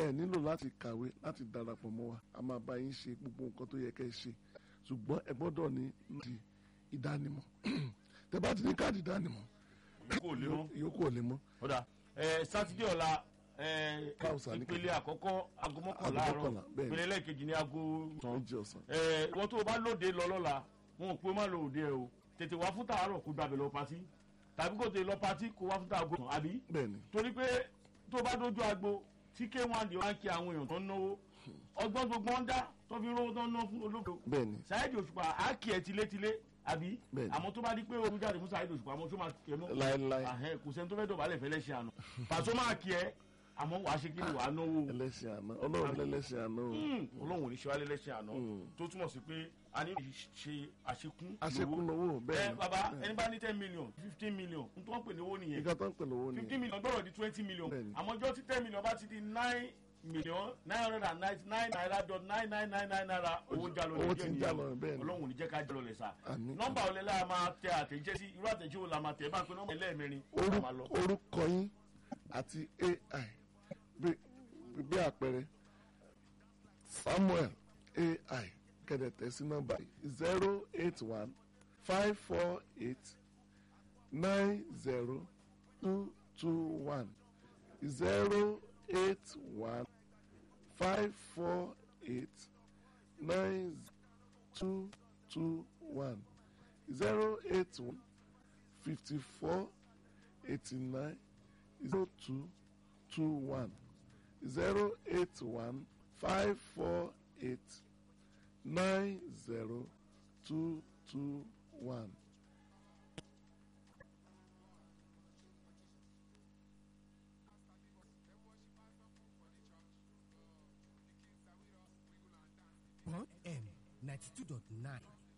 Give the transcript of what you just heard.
ẹ nílò láti kàwé láti darapọ̀ mọ́ wa a máa bá yín ṣe gbogbo nǹkan tó yẹ kẹ́ ẹ ṣe ṣùgbọ́n ẹ gbọ́dọ̀ ní ti ìdánimọ̀ tẹ́ bá ti ní káàdì ìdánimọ̀ kò lè mọ́. ìyókù ò lè mọ́ ó dà ẹ sátidé ọ̀la ẹ Káùsà ní ìpele àkọ́kọ́ aago mọ́kànlá Aago àárọ̀ mọ́kànlá, bẹ́ẹ̀ ni. ìpele lẹ́ẹ̀kejì ní aago tán méjì ọ̀sán ẹ wọ́n tó o bá lóde lọ lọ́la wọn ò pé má lọ òde ẹ o tètè wá fún tàárọ̀ kó gbàgbé lọ patí tàbí kó tè lọ patí kó wá fún tààgò tán àbí bẹ́ẹ̀ ni torí pé tó o bá dójú agbo tí k1 di wá ń kí àwọn èèyàn tó ń náwó ọgbọ́n gbogbo ń dá tó fi rówó tó ń ná fún olóko bẹ́ẹ̀ ni Saheed Òṣùpá á kì ẹ́ tilétilé àbí Bẹ́ẹ̀ni. àmọ́ tó bá di pé omi jáde fún Saheed Òṣùpá àmọ́ tó máa kì ẹ́ mọ́ láéláé ahẹ́ kò sẹ́ni tó fẹ́ dọ̀bálẹ̀ fẹ́ lẹ́sẹ̀ àná pàṣọ máa kí ẹ àmọ́ wàá ṣe kí ni wàá náwó ẹlẹ́sìn àná ọlọ́run lẹ́lẹ́sìn àná o Hmm, ọlọ́run ò ní ṣe wálé lẹ́sẹ̀ àná Hmm. tó túmọ̀ sí pé a ní ṣe àṣekún àṣekún lówó. lówó bẹ́ẹ̀ ẹ ni bàbá bẹ́ẹ̀ ẹni bá ní ten million fifteen million n tó ń pè ní owó nìyẹn nǹkan tó ń pè lówó ni fifteen million gbọ́dọ̀ di twenty million Bẹ́ẹ̀ni. àmọ́ ọjọ́ tí ten million bá ti di nine million nine hundred and ninety nine naira dot nine nine nine nine naira owó ń já lọ owó ti ń já lọ bẹ́ẹ̀ ni ọlọ́run ò ní jẹ́ ká jẹ́ lọ lẹ̀ sá Àmín. nọ́mbà olè la máa tẹ àtẹ̀jẹ́ sí irú àtẹ̀jẹ́ wo la máa tẹ̀ bá pé nọ́mbà ẹlẹ́ẹ̀mẹrin Orú- máa lọ. orúkọ yín àti ai bí bí àpẹẹrẹ samuel ai kẹ̀dẹ̀tẹ̀ sí nọ́mbà zero eight one five four eight nine zero two two one zero eight one five four eight nine two two one zero eight one fifty four eighty nine zero two two one zero eight one five four eight nine zero two two one. Bond M ninety two dot nine